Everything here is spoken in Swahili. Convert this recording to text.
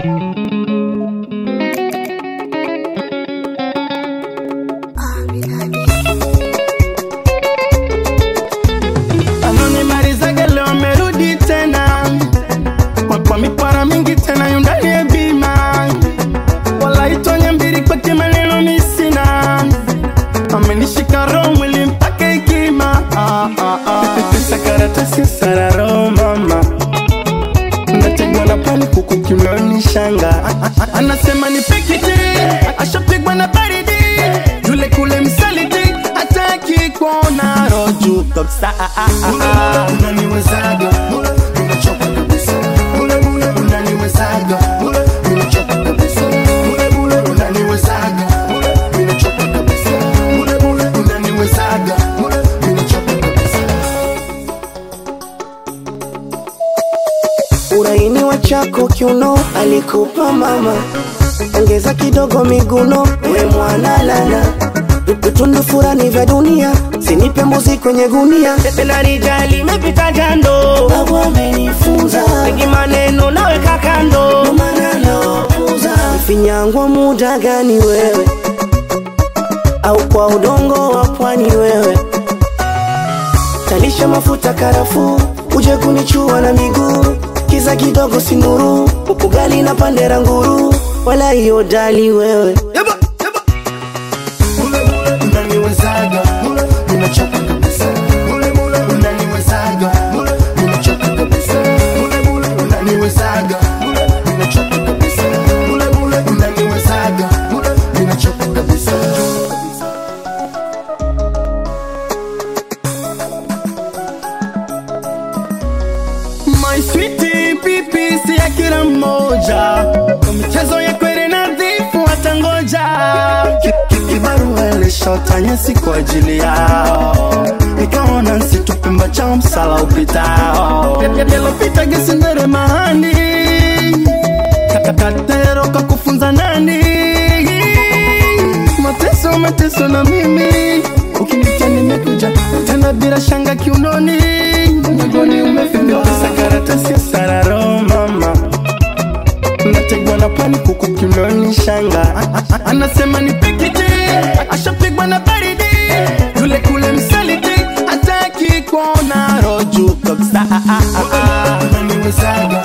anonimalizaga leo amerudi tena kwa, kwa mipara mingi tena yundani ya bima walaitonye mbili kwake maneno misina amenishika roho mwili mpaka ikima ah, ah, ah. pesa karatasi sararo mama nategwa na pani kuku kiunoni shanga A- a- anasema ni pikiti ashapigwa na baridi yule kule msaliti hataki kuona roju kabisa Ah, ah, ah, ah. unaniwezaga unachoka kabisa Mule, mule, unaniwezaga unachoka kabisa Mule, mule, unaniwezaga unachoka kabisa Mule, mule, unaniwezaga unachoka kabisa uraini wa chako kiuno alikupa mama, ongeza kidogo miguno, we mwana lala vitundu furani vya dunia, sinipe mbuzi kwenye gunia, tena rijali imepita jando, babu amenifunza mengi maneno naweka kando, ndo maana nawapuza. Mfinyangwa muda gani wewe, au kwa udongo wa pwani wewe talisha mafuta karafuu, uje kunichua na miguu, kiza kidogo sinuru, ugali na pandera nguru, wala hiyo dali wewe Mule mule unaniwezaga mule unachoka kabisa mule mule unaniwezaga mule unachoka kabisa mule mule unaniwezaga mule unachoka kabisa mule mule unaniwezaga mule unachoka kabisa My sweetie pipi si ya kila mmoja Kwa michezo ya kweli nadhifu watangoja Ki- ki- Kibarua ilishota nyasi kwa ajili yao Nikaona nsitupimba cha msala upitao Yalopita gesindere mahani Kakatero kakufunza nani Mateso mateso na mimi Ukinitia nimekuja tena bila shanga kiunoni Mgongoni umefika pesa karatasi ya sararo mama Nategwa na pani kuku kiunoni shanga A- a- a- Anasema ni pikiti Ashapigwa na baridi Yule kule msaliti Hataki kuona roju kabisa Ah, ah, ah, ah. Unaniwezaga